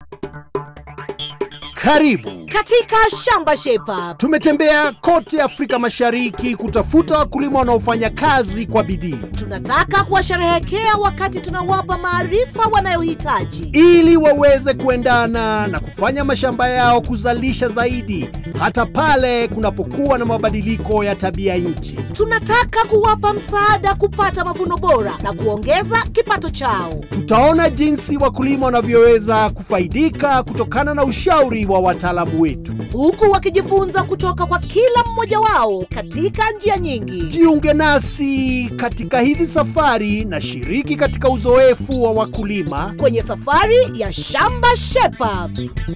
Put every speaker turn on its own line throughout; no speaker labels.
Karibu.
katika shamba shepa
Tumetembea kote Afrika Mashariki kutafuta wakulima wanaofanya kazi kwa bidii
tunataka kuwasherehekea wakati tunawapa maarifa wanayohitaji
ili waweze kuendana na kufanya mashamba yao kuzalisha zaidi hata pale kunapokuwa na mabadiliko ya tabia nchi.
tunataka kuwapa msaada kupata mavuno bora na kuongeza kipato chao
Tutaona jinsi wakulima wanavyoweza kufaidika kutokana na ushauri wa wataalamu wetu.
huku wakijifunza kutoka kwa kila mmoja wao katika njia nyingi
Jiunge nasi katika hizi safari na shiriki katika uzoefu wa wakulima.
kwenye safari ya shamba shepa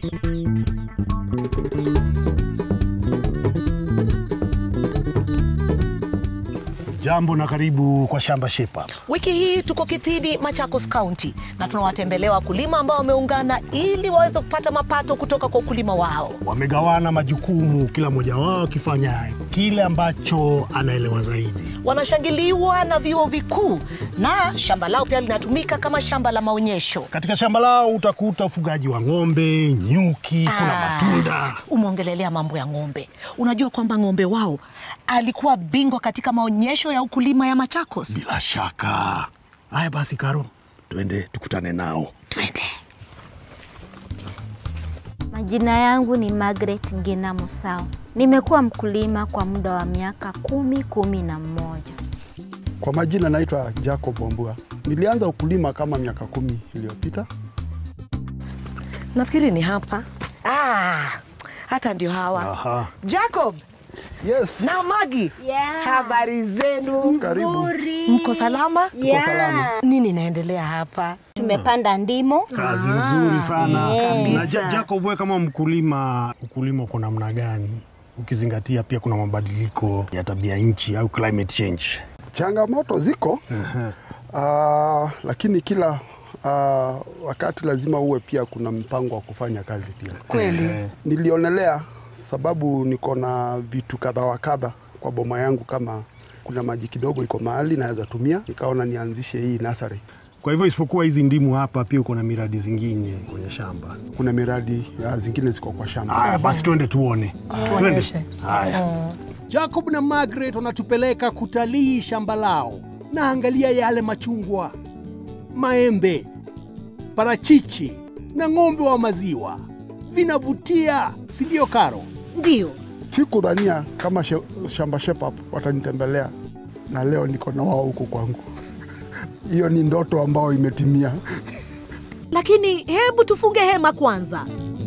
Jambo na karibu kwa Shamba Shepa.
Wiki hii tuko Kitidi, Machakos County, na tunawatembelea wakulima ambao wameungana ili waweze kupata mapato kutoka kwa ukulima wao.
Wamegawana majukumu, kila mmoja wao akifanya kile ambacho anaelewa zaidi.
Wanashangiliwa na vyuo vikuu na shamba lao pia linatumika kama shamba la maonyesho.
Katika shamba lao utakuta ufugaji wa ng'ombe, nyuki, kuna
Ah,
matunda.
Umeongelelea mambo ya ng'ombe. Unajua kwamba ng'ombe wao alikuwa bingwa katika maonyesho ya ukulima ya Machakos.
Bila shaka. Haya basi, Karo, twende tukutane nao.
Twende.
Majina yangu ni Margaret Ngina Musau. Nimekuwa mkulima kwa muda wa miaka kumi, kumi na mmoja.
Kwa majina naitwa Jacob Wambua. Nilianza ukulima kama miaka kumi iliyopita.
Nafikiri ni hapa. Ah, hata ndio hawa.
Aha.
Jacob
Yes.
na Magi, habari zenu?
Karibu.
Mko salama?
Tuko salama.
Nini inaendelea hapa?
Tumepanda ndimo.
Kazi nzuri sana.
Eh.
Na Ja- Jacob, wewe kama mkulima, ukulima uko namna gani? Ukizingatia pia kuna mabadiliko ya tabia nchi au climate change.
Changamoto ziko Ah, lakini kila ah, wakati lazima uwe pia kuna mpango wa kufanya kazi pia.
Kweli.
Nilionelea sababu niko na vitu kadha wa kadha kwa boma yangu, kama kuna maji kidogo iko mahali naweza tumia, nikaona nianzishe hii nasari.
Kwa hivyo isipokuwa hizi ndimu hapa, pia uko na miradi zingine kwenye shamba.
Kuna miradi ah, zingine ziko kwa shamba.
Haya basi, twende tuone.
Tuonyeshe.
Twende. Haya. Jacob na Margaret wanatupeleka kutalii shamba lao, na angalia yale machungwa, maembe, parachichi na ng'ombe wa maziwa. Vinavutia, si ndio Karo?
ndiyo
Sikudhania kama she, shamba Shepherd watanitembelea na leo niko na wao huku kwangu. Hiyo ni ndoto ambayo imetimia.
lakini hebu tufunge hema kwanza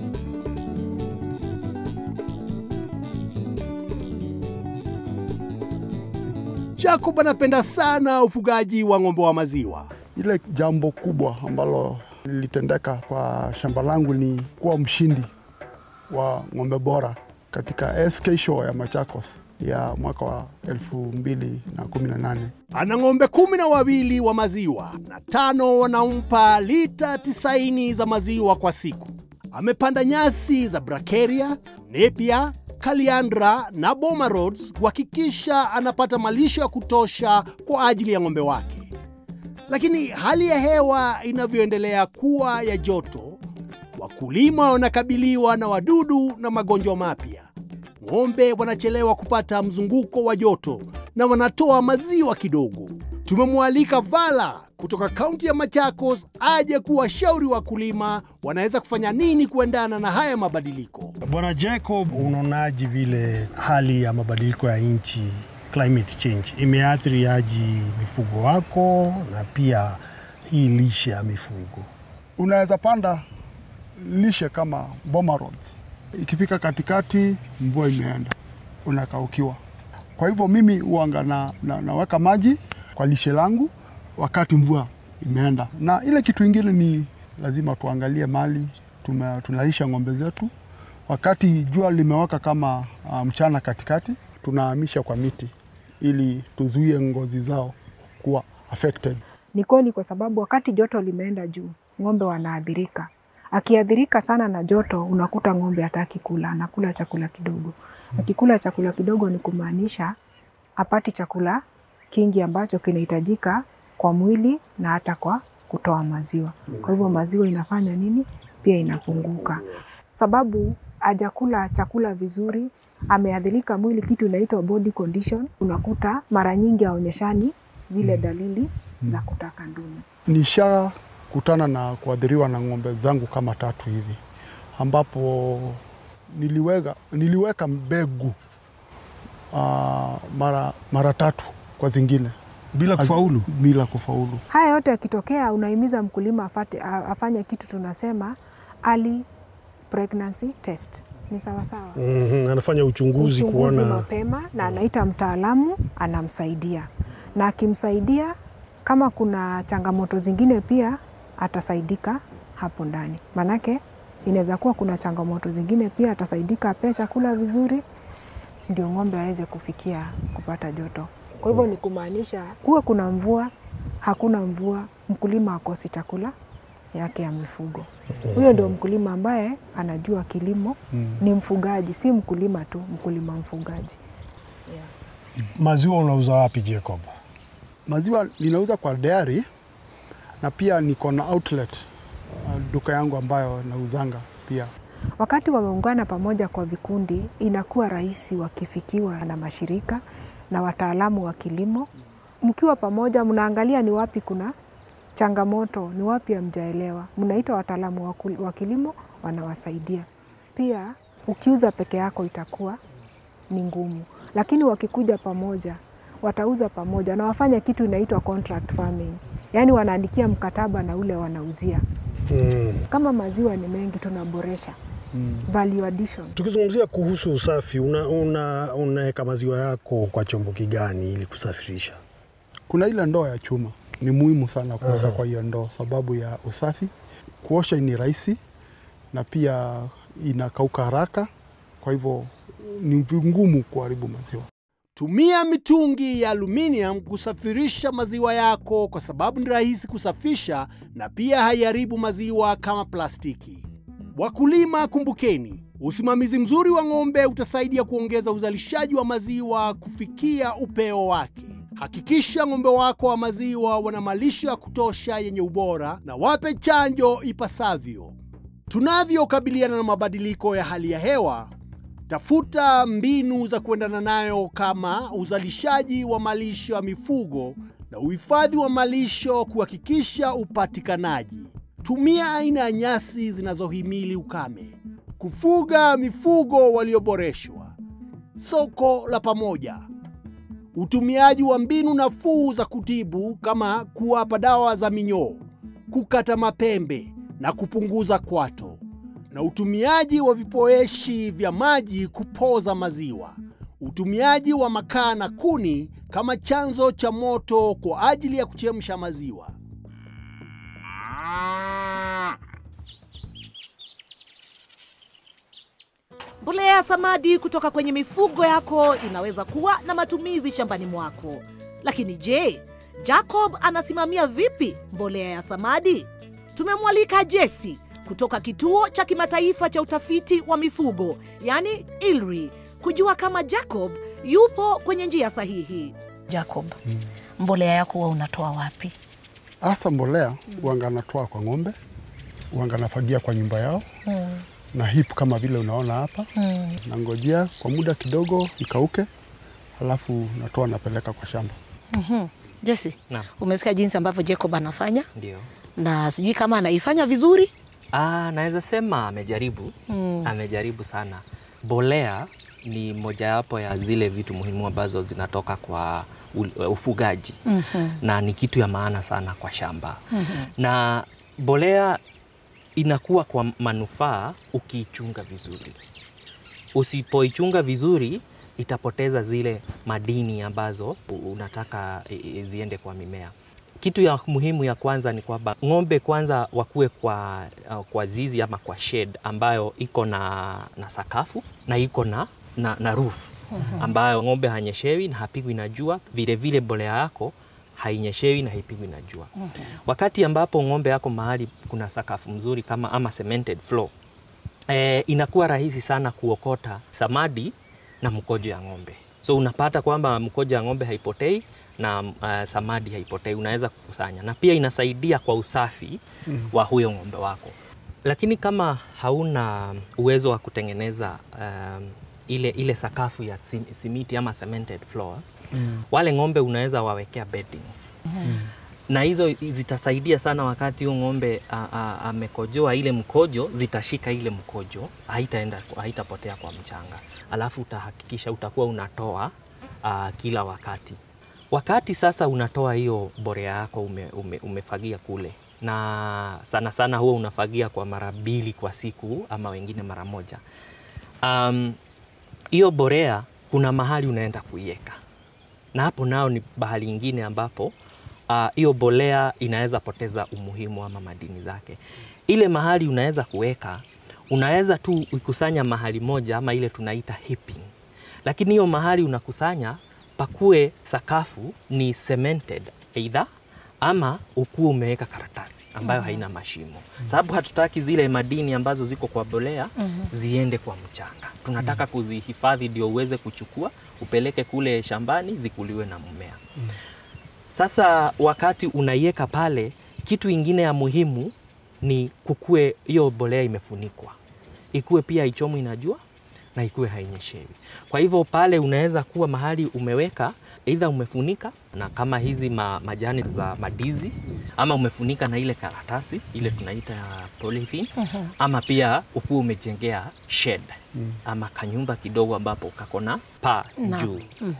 Jacob anapenda sana ufugaji wa ng'ombe wa maziwa.
Ile jambo kubwa ambalo lilitendeka kwa shamba langu ni kuwa mshindi wa ng'ombe bora katika SK Show ya Machakos ya mwaka wa 2018.
Ana ng'ombe kumi na wawili wa maziwa na tano wanampa lita tisaini za maziwa kwa siku. Amepanda nyasi za Bracharia, Napier, Kaliandra na Boma Roads kuhakikisha anapata malisho ya kutosha kwa ajili ya ng'ombe wake. Lakini hali ya hewa inavyoendelea kuwa ya joto, wakulima wanakabiliwa na wadudu na magonjwa mapya. Ng'ombe wanachelewa kupata mzunguko wa joto na wanatoa maziwa kidogo. Tumemwalika Vala kutoka kaunti ya Machakos aje kuwashauri wakulima wanaweza kufanya nini kuendana na haya mabadiliko. Bwana Jacob, unaonaje vile hali ya mabadiliko ya nchi climate change imeathiri aji mifugo wako na pia hii lishe ya mifugo?
Unaweza panda lishe kama Boma Roads. Ikifika katikati, mvua imeenda, unakaukiwa. Kwa hivyo mimi huanga na, na, naweka maji kwa lishe langu wakati mvua imeenda, na ile kitu ingine ni lazima tuangalie mali tume, tunalisha ng'ombe zetu. Wakati jua limewaka kama uh, mchana katikati, tunahamisha kwa miti ili tuzuie ngozi zao kuwa affected.
Ni kweli kwa sababu wakati joto limeenda juu, ng'ombe wanaathirika. Akiathirika sana na joto, unakuta ng'ombe hataki kula, anakula chakula kidogo. Akikula chakula kidogo ni kumaanisha hapati chakula kingi ambacho kinahitajika kwa mwili na hata kwa kutoa maziwa. Kwa hivyo maziwa inafanya nini? pia inapunguka, sababu hajakula chakula vizuri, ameadhirika mwili, kitu inaitwa body condition. Unakuta mara nyingi haonyeshani zile dalili za kutaka ndume.
Nishakutana na kuadhiriwa na ng'ombe zangu kama tatu hivi, ambapo niliweka, niliweka mbegu uh, mara, mara tatu kwa zingine
Bila kufaulu.
bila kufaulu.
Haya yote yakitokea, unahimiza mkulima afate, a- afanye kitu tunasema early pregnancy test. Ni sawasawa
Mhm, anafanya uchunguzi,
uchunguzi
kuona
mapema na anaita mtaalamu anamsaidia, na akimsaidia kama kuna changamoto zingine pia atasaidika hapo ndani, manake inaweza kuwa kuna changamoto zingine pia atasaidika, apee chakula vizuri, ndio ng'ombe aweze kufikia kupata joto. Kwa hivyo ni kumaanisha kuwe kuna mvua, hakuna mvua, mkulima akosi chakula yake ya mifugo. Huyo ndio mkulima ambaye anajua kilimo, ni mfugaji, si mkulima tu, mkulima mfugaji.
maziwa unauza wapi Jacob?
Maziwa ninauza kwa dairy na pia niko na outlet uh, duka yangu ambayo nauzanga pia.
Wakati wameungana pamoja kwa vikundi, inakuwa rahisi wakifikiwa na mashirika na wataalamu wa kilimo. Mkiwa pamoja, mnaangalia ni wapi kuna changamoto, ni wapi hamjaelewa, mnaita wataalamu wa kul- wa kilimo, wanawasaidia. Pia ukiuza peke yako itakuwa ni ngumu, lakini wakikuja pamoja, watauza pamoja na wafanya kitu inaitwa contract farming, yaani wanaandikia mkataba na ule wanauzia.
Mm.
Kama maziwa ni mengi, tunaboresha value addition.
Tukizungumzia kuhusu usafi, una, una, unaweka maziwa yako kwa chombo kigani ili kusafirisha?
Kuna ile ndoo ya chuma, ni muhimu sana kuweka kwa hiyo ndoo sababu ya usafi. Kuosha ni rahisi na pia inakauka haraka, kwa hivyo ni vigumu kuharibu maziwa.
Tumia mitungi ya aluminium kusafirisha maziwa yako kwa sababu ni rahisi kusafisha na pia haiharibu maziwa kama plastiki. Wakulima, kumbukeni, usimamizi mzuri wa ng'ombe utasaidia kuongeza uzalishaji wa maziwa kufikia upeo wake. Hakikisha ng'ombe wako wa maziwa wana malisho ya kutosha yenye ubora na wape chanjo ipasavyo. Tunavyokabiliana na mabadiliko ya hali ya hewa, Tafuta mbinu za kuendana nayo kama uzalishaji wa malisho ya mifugo na uhifadhi wa malisho kuhakikisha upatikanaji. Tumia aina ya nyasi zinazohimili ukame. Kufuga mifugo walioboreshwa. Soko la pamoja. Utumiaji wa mbinu nafuu za kutibu kama kuwapa dawa za minyoo, kukata mapembe na kupunguza kwato na utumiaji wa vipoeshi vya maji kupoza maziwa, utumiaji wa makaa na kuni kama chanzo cha moto kwa ajili ya kuchemsha maziwa.
Mbolea ya samadi kutoka kwenye mifugo yako inaweza kuwa na matumizi shambani mwako. Lakini je, Jacob anasimamia vipi mbolea ya samadi? Tumemwalika Jesse kutoka kituo cha kimataifa cha utafiti wa mifugo, yani ILRI, kujua kama Jacob yupo kwenye njia sahihi.
Jacob, mbolea yako huwa unatoa wapi?
Hasa mbolea wanga natoa kwa ng'ombe, wanga nafagia kwa nyumba yao na hip kama vile unaona hapa nangojea kwa muda kidogo ikauke, halafu natoa napeleka kwa shamba.
Jesse,
Naam.
umesikia jinsi ambavyo Jacob anafanya
Ndio.
na sijui kama anaifanya vizuri.
Ah, naweza sema amejaribu amejaribu sana. Bolea ni mojawapo ya zile vitu muhimu ambazo zinatoka kwa u- ufugaji na ni kitu ya maana sana kwa shamba na bolea inakuwa kwa manufaa ukiichunga vizuri. Usipoichunga vizuri itapoteza zile madini ambazo u- unataka i- i- ziende kwa mimea. Kitu ya muhimu ya kwanza ni kwamba ng'ombe kwanza wakuwe kwa, uh, kwa zizi ama kwa shed ambayo iko na, na sakafu na iko na, na, na roof ambayo ng'ombe hanyeshewi na hapigwi na jua. Vile vile mbolea yako hainyeshewi na haipigwi na jua. Wakati ambapo ng'ombe yako mahali kuna sakafu mzuri kama ama cemented floor, eh, inakuwa rahisi sana kuokota samadi na mkojo ya ng'ombe. So unapata kwamba mkojo ya ng'ombe haipotei na uh, samadi haipotei, unaweza kukusanya, na pia inasaidia kwa usafi wa huyo ng'ombe wako. lakini kama hauna uwezo wa kutengeneza um, ile, ile sakafu ya sim- simiti ama cemented floor mm. wale ng'ombe unaweza wawekea beddings mm. na hizo zitasaidia sana wakati huyo ng'ombe a- a- amekojoa ile mkojo zitashika ile mkojo haitaenda haitapotea kwa mchanga alafu utahakikisha utakuwa unatoa uh, kila wakati wakati sasa unatoa hiyo borea yako ume, ume, umefagia kule na sana sana huwa unafagia kwa mara mbili kwa siku ama wengine mara moja um, hiyo borea kuna mahali unaenda kuiweka na hapo nao ni bahali ingine ambapo ah, hiyo uh, bolea inaweza poteza umuhimu ama madini zake. Ile mahali unaweza kuweka, unaweza tu ikusanya mahali moja ama ile tunaita heaping, lakini hiyo mahali unakusanya pakue sakafu ni cemented either ama ukuwe umeweka karatasi ambayo haina mashimo, sababu hatutaki zile madini ambazo ziko kwa bolea ziende kwa mchanga. Tunataka kuzihifadhi ndio uweze kuchukua upeleke kule shambani zikuliwe na mmea. Sasa wakati unaiweka pale, kitu ingine ya muhimu ni kukue hiyo bolea imefunikwa, ikuwe pia ichomwi na jua na ikuwe hainyeshewi. Kwa hivyo pale unaweza kuwa mahali umeweka aidha umefunika na kama hizi ma, majani za madizi ama umefunika na ile karatasi ile tunaita ya polythene ama pia ukuwa umejengea shed ama kanyumba kidogo ambapo kako na paa juu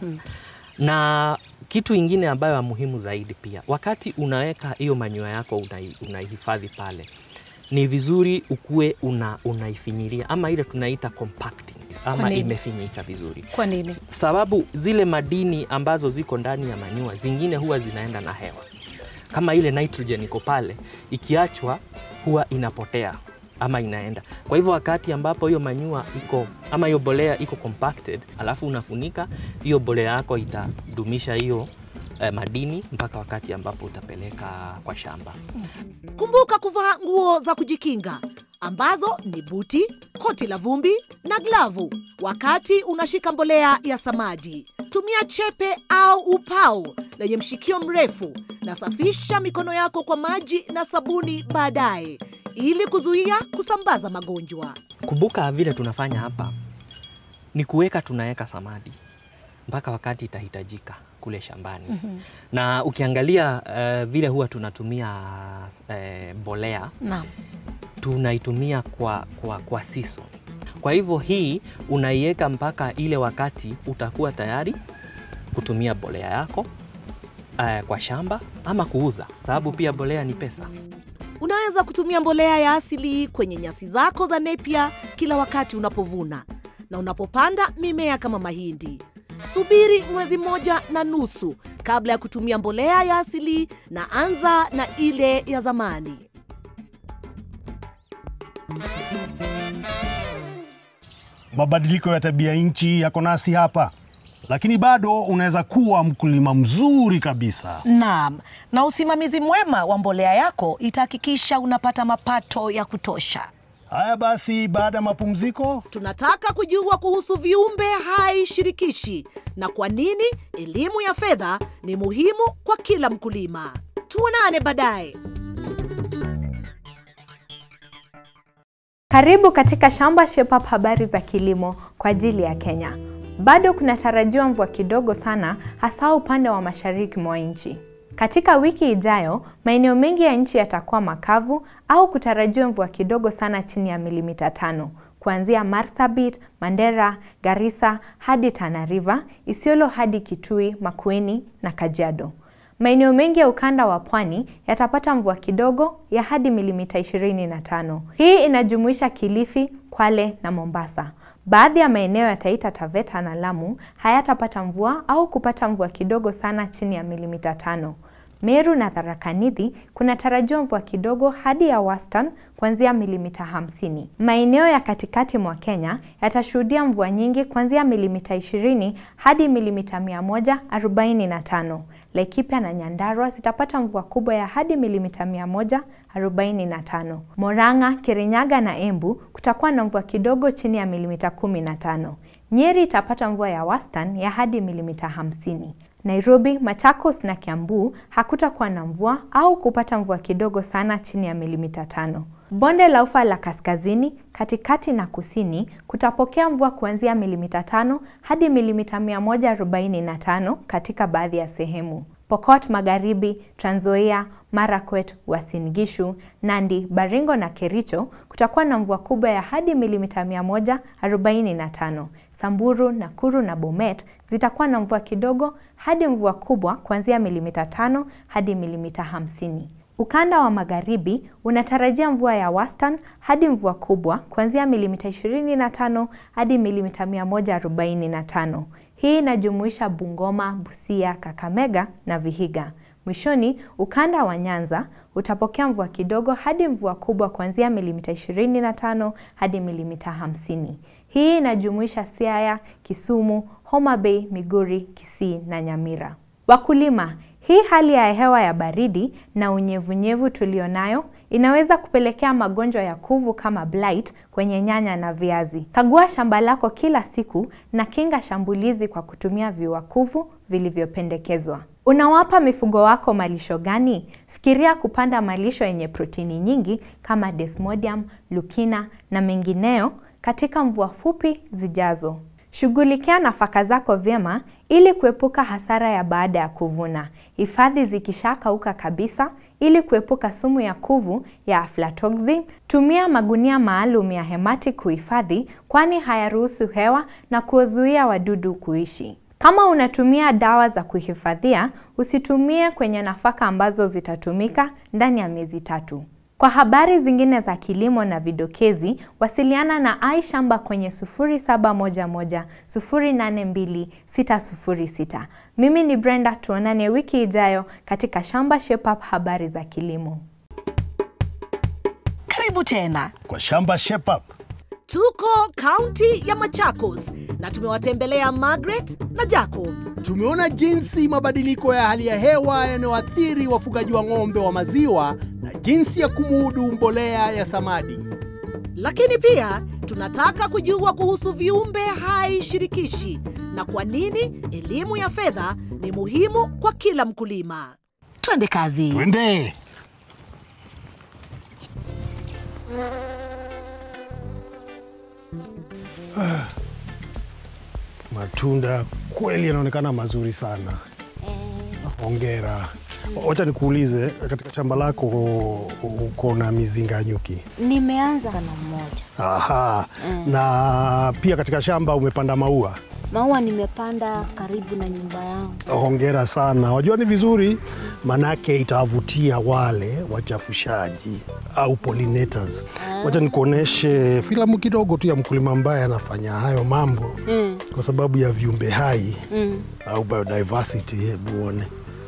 na kitu ingine ambayo ya muhimu zaidi pia, wakati unaweka hiyo manyoya yako unai- unaihifadhi pale, ni vizuri ukuwe una, unaifinyiria ama ile tunaita compacting ama
nini?
imefinyika vizuri,
Kwa nini?
sababu zile madini ambazo ziko ndani ya manyua zingine huwa zinaenda na hewa, kama ile nitrogen iko pale, ikiachwa huwa inapotea ama inaenda. Kwa hivyo wakati ambapo hiyo manyua iko ama hiyo bolea iko compacted, alafu unafunika hiyo bolea yako itadumisha hiyo eh, madini mpaka wakati ambapo utapeleka kwa shamba.
Kumbuka kuvaa nguo za kujikinga ambazo ni buti, koti la vumbi na glavu wakati unashika mbolea ya samaji. Tumia chepe au upau lenye mshikio mrefu na safisha mikono yako kwa maji na sabuni baadaye ili kuzuia kusambaza magonjwa.
Kumbuka vile tunafanya hapa ni kuweka, tunaweka samadi mpaka wakati itahitajika kule shambani. Na ukiangalia eh, vile huwa tunatumia eh, mbolea
Naam.
tunaitumia kwa, kwa, kwa seasons. Kwa hivyo hii unaiweka mpaka ile wakati utakuwa tayari kutumia bolea yako eh, kwa shamba ama kuuza, sababu pia bolea ni pesa.
Unaweza kutumia mbolea ya asili kwenye nyasi zako za nepia kila wakati unapovuna na unapopanda mimea kama mahindi. Subiri mwezi mmoja na nusu kabla ya kutumia mbolea ya asili na anza na ile ya zamani.
Mabadiliko ya tabia nchi yako nasi hapa, lakini bado unaweza kuwa mkulima mzuri kabisa.
Naam, na usimamizi mwema wa mbolea yako itahakikisha unapata mapato ya kutosha.
Haya basi, baada ya mapumziko
Tunataka kujua kuhusu viumbe hai shirikishi na kwa nini elimu ya fedha ni muhimu kwa kila mkulima. Tuonane baadaye.
Karibu katika Shamba Shape Up, habari za kilimo kwa ajili ya Kenya. Bado kunatarajiwa mvua kidogo sana, hasa upande wa mashariki mwa nchi. Katika wiki ijayo, maeneo mengi ya nchi yatakuwa makavu au kutarajiwa mvua kidogo sana chini ya milimita tano kuanzia Marsabit, Mandera, Garissa hadi Tana River, Isiolo hadi Kitui, Makueni na Kajiado. Maeneo mengi ya ukanda wa pwani yatapata mvua kidogo ya hadi milimita 25. Hii inajumuisha Kilifi, Kwale na Mombasa. Baadhi ya maeneo ya Taita Taveta na Lamu hayatapata mvua au kupata mvua kidogo sana chini ya milimita tano. Meru na Tharaka Nithi kunatarajiwa mvua kidogo hadi ya wastani kuanzia milimita hamsini. Maeneo ya katikati mwa Kenya yatashuhudia mvua nyingi kuanzia milimita 20 hadi milimita 145. Laikipia na Nyandarua zitapata mvua kubwa ya hadi milimita 145. Moranga, Kirinyaga na Embu kutakuwa na mvua kidogo chini ya milimita 15. Nyeri itapata mvua ya wastani ya hadi milimita 50. Nairobi, Machakos na Kiambu hakutakuwa na mvua au kupata mvua kidogo sana chini ya milimita tano. Bonde la Ufa la kaskazini, katikati na kusini kutapokea mvua kuanzia milimita tano hadi milimita 145 katika baadhi ya sehemu. Pokot Magharibi, Trans Nzoia, Marakwet, Uasin Gishu, Nandi, Baringo na Kericho kutakuwa na mvua kubwa ya hadi milimita 145. Samburu, Nakuru na Bomet zitakuwa na mvua kidogo hadi mvua kubwa kuanzia milimita tano hadi milimita hamsini. Ukanda wa magharibi unatarajia mvua ya wastani hadi mvua kubwa kuanzia milimita 25 hadi milimita 145. Hii inajumuisha Bungoma, Busia, Kakamega na Vihiga. Mwishoni, ukanda wa Nyanza utapokea mvua kidogo hadi mvua kubwa kuanzia milimita 25 hadi milimita 50. Hii inajumuisha Siaya, Kisumu, Homa Bay, Migori, Kisii na Nyamira. Wakulima, hii hali ya hewa ya baridi na unyevunyevu tulionayo inaweza kupelekea magonjwa ya kuvu kama blight kwenye nyanya na viazi. Kagua shamba lako kila siku na kinga shambulizi kwa kutumia viuakuvu vilivyopendekezwa. Unawapa mifugo wako malisho gani? Fikiria kupanda malisho yenye protini nyingi kama Desmodium, Lukina na mengineo katika mvua fupi zijazo. Shughulikia nafaka zako vyema ili kuepuka hasara ya baada ya kuvuna. Hifadhi zikishakauka kabisa ili kuepuka sumu ya kuvu ya aflatoxin. Tumia magunia maalum ya hemati kuhifadhi, kwani hayaruhusu hewa na kuwazuia wadudu kuishi. Kama unatumia dawa za kuhifadhia, usitumie kwenye nafaka ambazo zitatumika ndani ya miezi tatu. Kwa habari zingine za kilimo na vidokezi, wasiliana na iShamba kwenye 0711 082 606. Mimi ni Brenda, tuonane wiki ijayo katika Shamba Shape Up habari za kilimo.
Karibu tena.
Kwa Shamba Shape Up.
Tuko kaunti ya Machakos na tumewatembelea Margaret na Jacob.
Tumeona jinsi mabadiliko ya hali ya hewa yanayoathiri wafugaji wa ng'ombe wa maziwa na jinsi ya kumudu mbolea ya samadi.
Lakini pia tunataka kujua kuhusu viumbe hai shirikishi na kwa nini elimu ya fedha ni muhimu kwa kila mkulima.
Twende kazi.
Twende.
Matunda kweli yanaonekana mazuri sana. Hongera. Wacha nikuulize, katika shamba lako uko na mizinga ya nyuki?
Nimeanza na mmoja.
Aha. Na pia katika shamba umepanda maua?
Maua nimepanda karibu na nyumba yangu.
Hongera sana. Wajua ni vizuri, manake itawavutia wale wachafushaji au pollinators. Wacha nikuoneshe filamu kidogo tu ya mkulima ambaye anafanya hayo mambo
Mm.
kwa sababu ya viumbe hai
Mm.
au biodiversity. Hebu uone.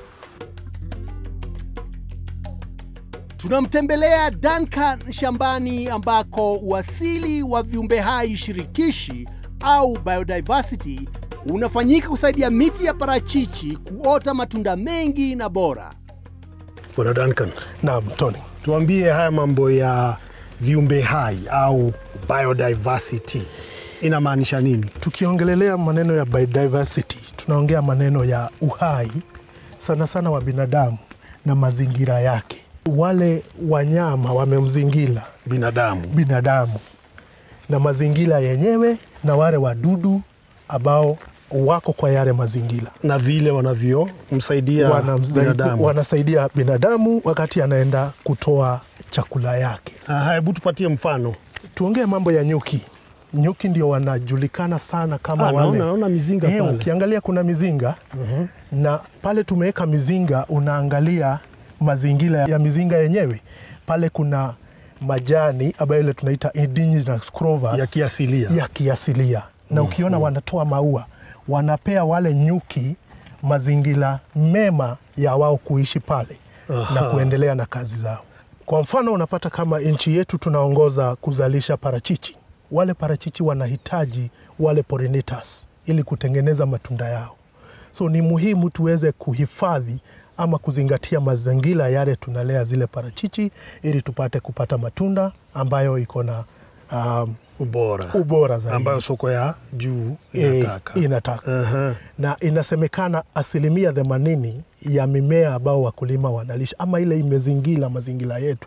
Tunamtembelea Duncan shambani ambako uasili wa viumbe hai shirikishi au biodiversity unafanyika kusaidia miti ya parachichi kuota matunda mengi na bora.
Bwana Duncan. Naam, Tony. Tuambie haya mambo ya viumbe hai au biodiversity inamaanisha nini?
Tukiongelelea maneno ya biodiversity, tunaongea maneno ya uhai sana sana wa binadamu na mazingira yake. Wale wanyama wamemzingira
binadamu,
binadamu na mazingira yenyewe na wale wadudu ambao wako kwa yale mazingira
na vile wanavyomsaidia
Wanamsaidia-
binadamu.
wanasaidia binadamu wakati anaenda kutoa chakula yake.
Aha, hebu tupatie mfano.
Tuongee mambo ya nyuki. Nyuki ndio wanajulikana sana kama
Ah,
wale.
naona- naona mizinga
Eh,
pale.
Ukiangalia kuna mizinga na pale tumeweka mizinga, unaangalia mazingira ya mizinga yenyewe. Pale kuna majani ambayo ile tunaita indigenous clovers
Ya kiasilia.
ya kiasilia na ukiona wanatoa maua, wanapea wale nyuki mazingira mema ya wao kuishi pale
Aha.
na kuendelea na kazi zao. Kwa mfano, unapata kama nchi yetu tunaongoza kuzalisha parachichi. Wale parachichi wanahitaji wale pollinators ili kutengeneza matunda yao, so ni muhimu tuweze kuhifadhi ama kuzingatia mazingira yale tunalea zile parachichi ili tupate kupata matunda ambayo iko na um,
ubora,
ubora zaidi
ambayo soko ya juu
Eh,
inataka.
inataka.
Aha.
na inasemekana asilimia themanini ya mimea ambao wakulima wanalisha ama ile imezingira mazingira yetu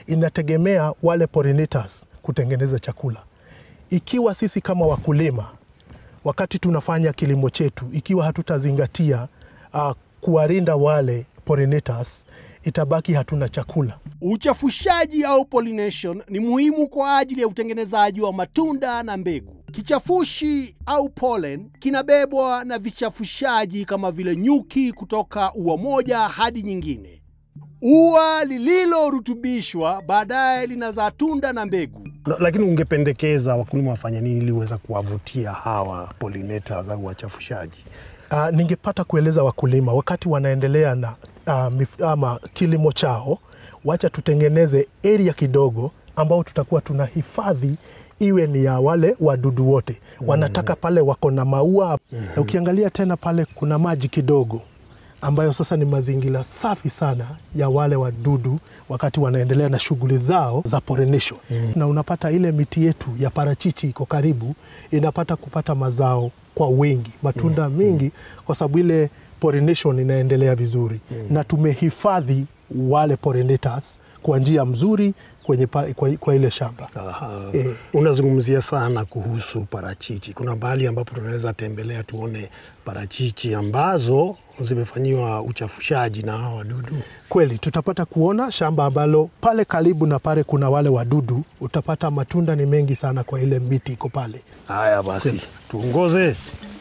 inategemea wale pollinators kutengeneza chakula. Ikiwa sisi kama wakulima wakati tunafanya kilimo chetu, ikiwa hatutazingatia uh, kuwalinda wale pollinators, itabaki hatuna chakula.
Uchafushaji au pollination ni muhimu kwa ajili ya utengenezaji wa matunda na mbegu. Kichafushi au pollen kinabebwa na vichafushaji kama vile nyuki kutoka ua moja hadi nyingine. Ua lililorutubishwa baadaye linazaa tunda na mbegu.
Na- Lakini ungependekeza wakulima wafanye nini ili uweza kuwavutia hawa pollinators au wachafushaji?
Uh, ningepata kueleza wakulima wakati wanaendelea na uh, mif, ama kilimo chao, wacha tutengeneze area kidogo ambao tutakuwa tunahifadhi iwe ni ya wale wadudu wote wanataka pale wako na maua na ukiangalia tena pale kuna maji kidogo ambayo sasa ni mazingira safi sana ya wale wadudu wakati wanaendelea na shughuli zao za pollination. Na unapata ile miti yetu ya parachichi iko karibu, inapata kupata mazao kwa wingi, matunda mengi, kwa sababu ile pollination inaendelea vizuri na tumehifadhi wale pollinators kwa njia mzuri kwenye pa, kwa, kwa ile shamba.
Aha.
Eh.
Unazungumzia sana kuhusu parachichi. Kuna mahali ambapo tunaweza tembelea tuone parachichi ambazo zimefanyiwa uchafushaji na hawa wadudu.
Kweli tutapata kuona shamba ambalo pale karibu na pale kuna wale wadudu, utapata matunda ni mengi sana kwa ile miti iko pale.
Haya basi, tuongoze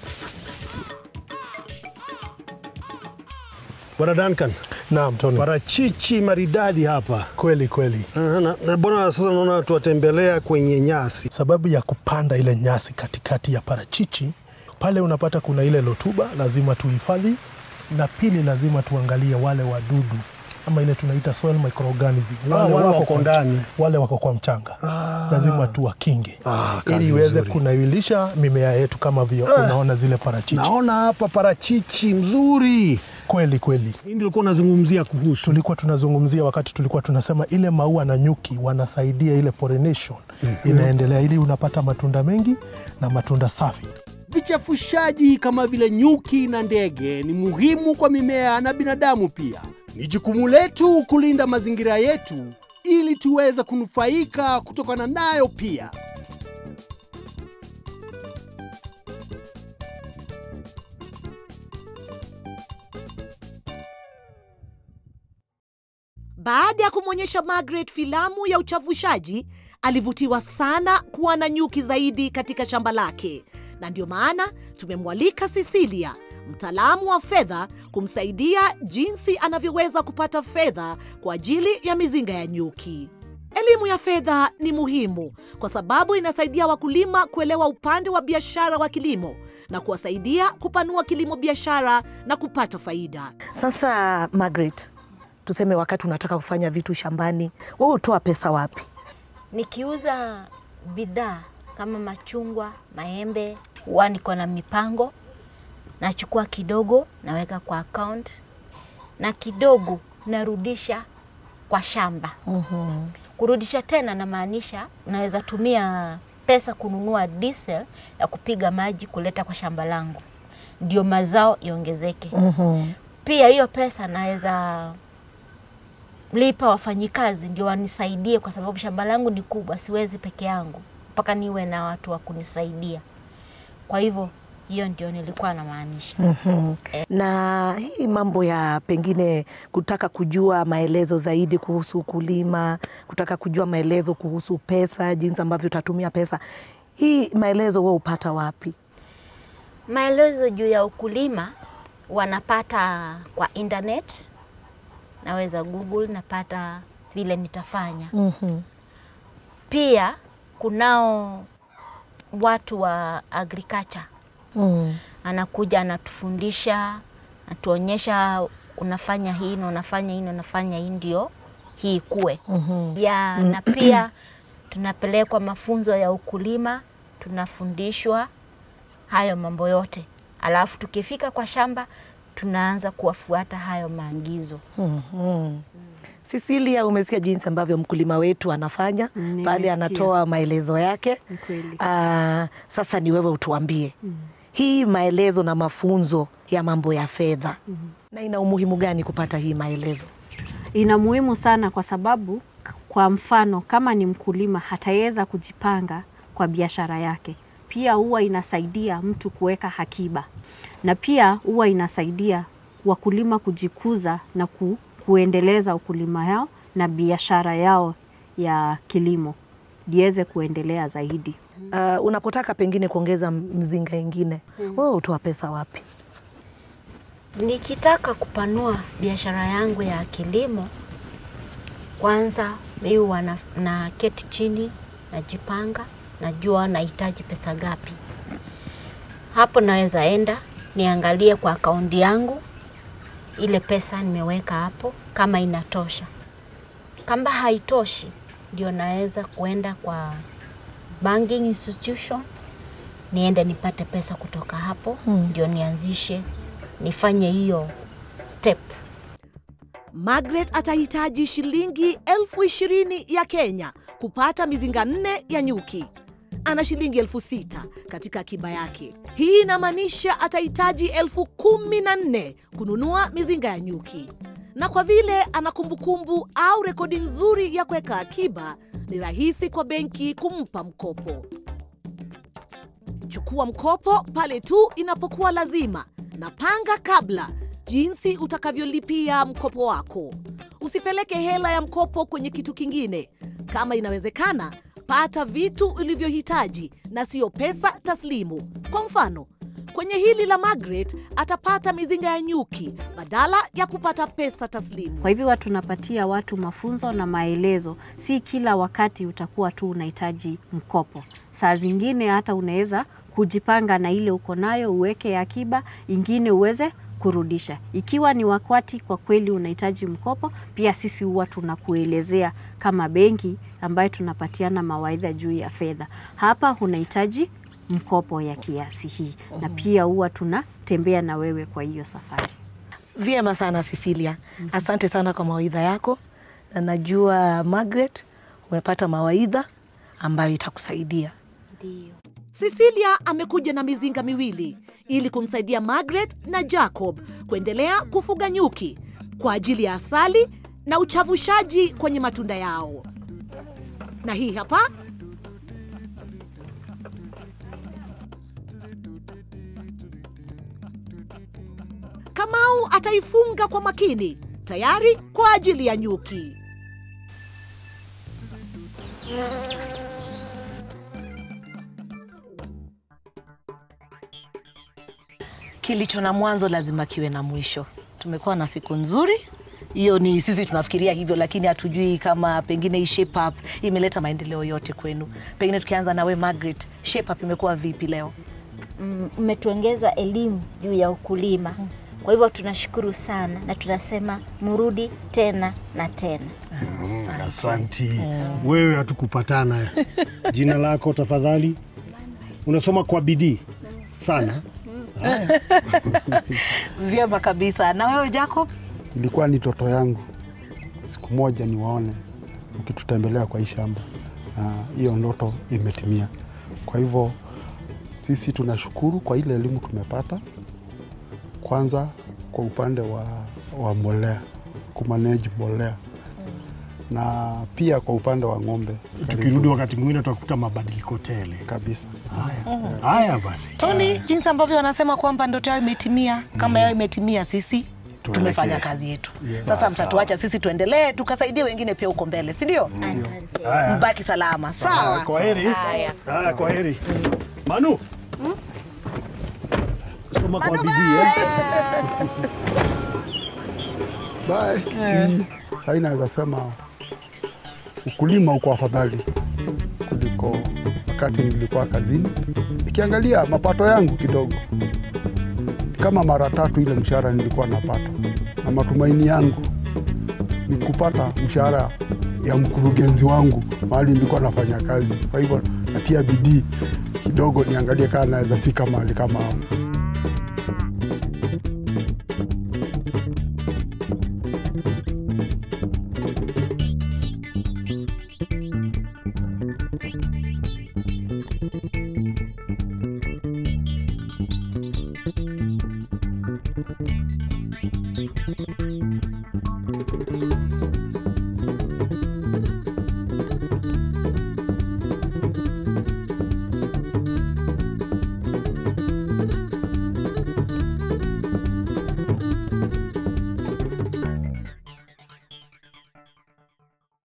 Bwana Duncan.
Naam, Tony.
Parachichi maridadi hapa
Kweli kweli.
Aha, na, na bwana, sasa naona tuwatembelea kwenye nyasi.
Sababu ya kupanda ile nyasi katikati ya parachichi pale, unapata kuna ile rotuba, lazima tuhifadhi, na pili, lazima tuangalie wale wadudu ama ile tunaita soil microorganism
Ah, wale wako
kwa
ndani.
mch- wale wako kwa mchanga lazima tuwakinge
Ah, kazi
ili iweze
nzuri.
kunawilisha mimea yetu kama vile unaona zile parachichi.
Naona hapa parachichi mzuri.
Kweli kweli.
Hii ndio ulikuwa unazungumzia kuhusu.
tulikuwa tunazungumzia wakati tulikuwa tunasema ile maua na nyuki wanasaidia ile pollination inaendelea, ili unapata matunda mengi na matunda safi.
Vichafushaji kama vile nyuki na ndege ni muhimu kwa mimea na binadamu pia. Ni jukumu letu kulinda mazingira yetu ili tuweze kunufaika kutokana nayo pia.
Baada ya kumwonyesha Margaret filamu ya uchavushaji, alivutiwa sana kuwa na nyuki zaidi katika shamba lake, na ndio maana tumemwalika Cecilia, mtaalamu wa fedha, kumsaidia jinsi anavyoweza kupata fedha kwa ajili ya mizinga ya nyuki. Elimu ya fedha ni muhimu kwa sababu inasaidia wakulima kuelewa upande wa biashara wa kilimo na kuwasaidia kupanua kilimo biashara na kupata faida.
Sasa Margaret, tuseme wakati unataka kufanya vitu shambani, wewe utoa pesa wapi?
Nikiuza bidhaa kama machungwa, maembe, huwa niko na mipango, nachukua kidogo naweka kwa account na kidogo narudisha kwa shamba. Kurudisha tena namaanisha naweza tumia pesa kununua diesel ya kupiga maji kuleta kwa shamba langu, ndio mazao iongezeke. Pia hiyo pesa naweza lipa wafanyikazi ndio wanisaidie, kwa sababu shamba langu ni kubwa, siwezi peke yangu, mpaka niwe na watu wa kunisaidia. Kwa hivyo hiyo ndio nilikuwa namaanisha.
Na hii mambo ya pengine kutaka kujua maelezo zaidi kuhusu ukulima, kutaka kujua maelezo kuhusu pesa, jinsi ambavyo utatumia pesa, hii maelezo wewe upata wapi?
Maelezo juu ya ukulima wanapata kwa internet, naweza Google, napata vile nitafanya. Pia kunao watu wa agriculture
Mm.
anakuja anatufundisha, anatuonyesha unafanya hii na unafanya hii na unafanya hii ndio hii ikue. ya na pia tunapelekwa mafunzo ya ukulima, tunafundishwa hayo mambo yote, alafu tukifika kwa shamba tunaanza kuwafuata hayo maagizo.
Cecilia, umesikia jinsi ambavyo mkulima wetu anafanya pale, anatoa maelezo yake. Ah, sasa ni wewe utuambie hii maelezo na mafunzo ya mambo ya fedha na ina umuhimu gani kupata hii maelezo?
ina muhimu sana kwa sababu Kwa mfano, kama ni mkulima hataweza kujipanga kwa biashara yake, pia huwa inasaidia mtu kuweka akiba, na pia huwa inasaidia wakulima kujikuza na ku, kuendeleza ukulima yao na biashara yao ya kilimo liweze kuendelea zaidi.
Uh, unapotaka pengine kuongeza mzinga ingine mm. wewe utoa pesa wapi?
Nikitaka kupanua biashara yangu ya kilimo, kwanza mimi huwa na, na keti chini, najipanga, najua nahitaji pesa gapi. Hapo naweza enda niangalie kwa akaunti yangu ile pesa nimeweka hapo, kama inatosha. Kama haitoshi, ndio naweza kuenda kwa banking institution niende nipate pesa kutoka hapo
Hmm.
ndio nianzishe nifanye hiyo step.
Margaret atahitaji shilingi elfu ishirini ya Kenya kupata mizinga nne ya nyuki. Ana shilingi elfu sita katika akiba yake. Hii inamaanisha atahitaji elfu kumi na nne kununua mizinga ya nyuki, na kwa vile ana kumbukumbu au rekodi nzuri ya kuweka akiba, ni rahisi kwa benki kumpa mkopo. Chukua mkopo pale tu inapokuwa lazima na panga kabla jinsi utakavyolipia mkopo wako. Usipeleke hela ya mkopo kwenye kitu kingine. Kama inawezekana, pata vitu ulivyohitaji na siyo pesa taslimu. Kwa mfano, kwenye hili la Margaret atapata mizinga ya nyuki badala ya kupata pesa taslimu.
Kwa hivyo watu tunapatia watu mafunzo na maelezo. Si kila wakati utakuwa tu unahitaji mkopo. Saa zingine hata unaweza kujipanga na ile uko nayo, uweke akiba, ingine uweze kurudisha. Ikiwa ni wakati kwa kweli unahitaji mkopo, pia sisi huwa tunakuelezea kama benki ambayo tunapatiana mawaidha juu ya fedha. Hapa unahitaji mkopo ya kiasi hii, na pia huwa tunatembea na wewe kwa hiyo safari.
Vyema sana Cecilia, asante sana kwa mawaidha yako, na najua Margaret umepata mawaidha ambayo itakusaidia.
Ndio.
Cecilia amekuja na mizinga miwili ili kumsaidia Margaret na Jacob kuendelea kufuga nyuki kwa ajili ya asali na uchavushaji kwenye matunda yao. Na hii hapa Kamau ataifunga kwa makini, tayari kwa ajili ya nyuki.
Kilicho na mwanzo lazima kiwe na mwisho. Tumekuwa na siku nzuri, hiyo ni sisi tunafikiria hivyo, lakini hatujui kama pengine hii shape up imeleta maendeleo yote kwenu. Pengine tukianza na we Margaret, shape up imekuwa vipi leo?
Mm, Mmetuongeza elimu juu ya ukulima. Kwa hivyo tunashukuru sana na tunasema mrudi tena na tena.
Asanti. Wewe hatukupatana. Jina lako tafadhali? Unasoma kwa bidii sana. Haya.
Vyema kabisa. Na wewe Jacob?
Ilikuwa ni toto yangu siku moja niwaone ukitutembelea kwa hii shamba, na hiyo ndoto imetimia. Kwa hivyo sisi tunashukuru kwa ile elimu tumepata, kwanza kwa upande wa, wa mbolea, kumanage mbolea na pia kwa upande wa ng'ombe.
Tukirudi wakati mwingine tutakuta mabadiliko tele
kabisa.
Haya basi.
Tony, jinsi ambavyo wanasema kwamba ndoto yao imetimia, kama yao imetimia, sisi tumefanya kazi yetu.
Yes.
Sasa
Sawa.
mtatuacha sisi tuendelee tukasaidie wengine pia huko mbele, si ndio?
Haya.
Mbaki salama. Sawa.
Kwa heri.
Haya.
Haya, kwa heri. Manu. Soma kwa bidii eh?
Bye. Mm. Sasa naweza sema ukulima uko afadhali kuliko wakati nilikuwa kazini. Nikiangalia mapato yangu kidogo kama mara tatu ile mshahara nilikuwa napata, na matumaini yangu ni kupata mshahara ya mkurugenzi wangu mahali nilikuwa nafanya kazi. Kwa hivyo natia bidii kidogo, niangalie kama naweza fika mahali kama hapo.